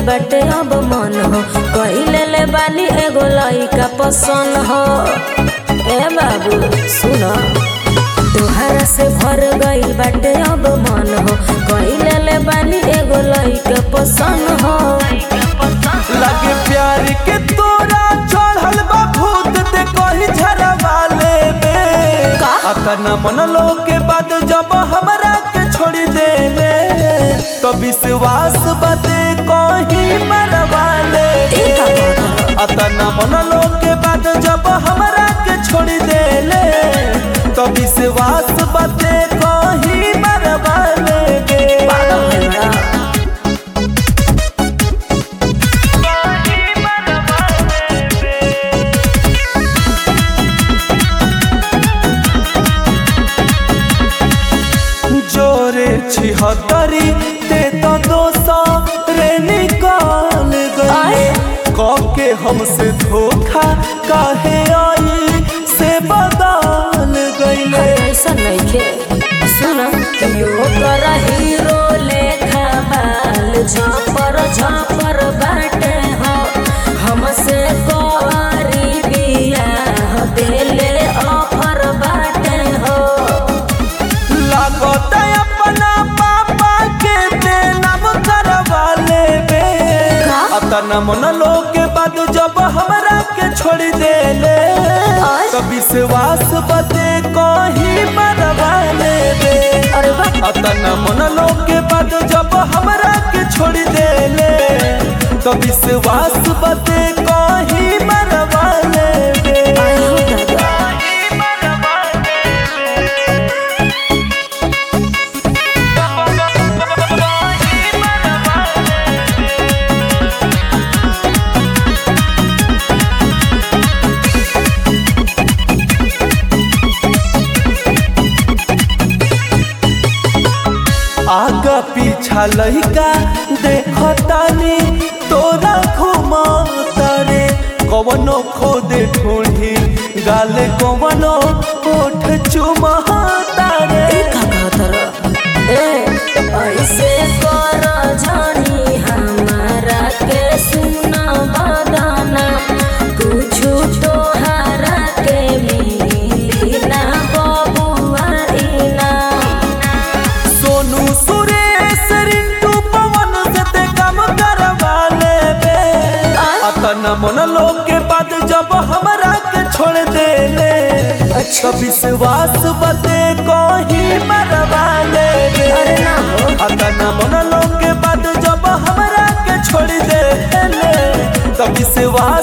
बाटे अब मन हो कहिले ले बानी एगो लइका पसंद हो ए बाबू सुन तोहरा से भर गइल बाटे अब मन हो कहिले ले बानी एगो लइका पसंद हो लगे प्यार के तोरा चढ़ल बा भूत ते कही झरवा लेबे का? अतना मन लो के बाद जब हमरा के छोड़ देले तो विश्वास बाते कहीं मरवा ई का लेबे कहत अतना मन लो के बाद जब हमरा के छोड़ देले तो विश्वास बाते कहीं मरवा लेबे पागल है बड़ा जोरे छिहत्तरी ते तो दो सौ रे निकाल गए के हमसे धोखा काहे आई से बदल गईले ऐसा नइखे सुन यो कर हीरो लेखा बाल झपर झपर बाटे हो हमसे कोरी बियाह देले ऑफर बाटे हो लागत अपना पापा के ते नाम करवा लेबे का? अतना मन लो के बाद जब हमरा के छोड़ देले आय? तो विश्वास बते कहीं मरवा लेबे अरे वाह अतना मन लो के बाद जब हमरा के छोड़ देले तो विश्वास बते कहीं मरवा लेबे आय हो दादा आगा पीछा लइका देखतानी तोरा घुमाता रे कवनो खोदे ढूंढी गाले कवनो ओठ चुमाता रे ई का कहतर ए ऐसे कर जानी हमारा के सुना बदाना कुछ तोहरा के मिली ना बबुआ इनाम सोनू सुरेश रिंटू पवन से ते काम करवा लेबे अतना मन लो के बाद जब हमरा के छोड़ देले अच्छा। तो विश्वास बते कहीं मरवा लेबे अरे ना हो अतना मन लो के बाद जब हमरा के छोड़ देले तो विश्वास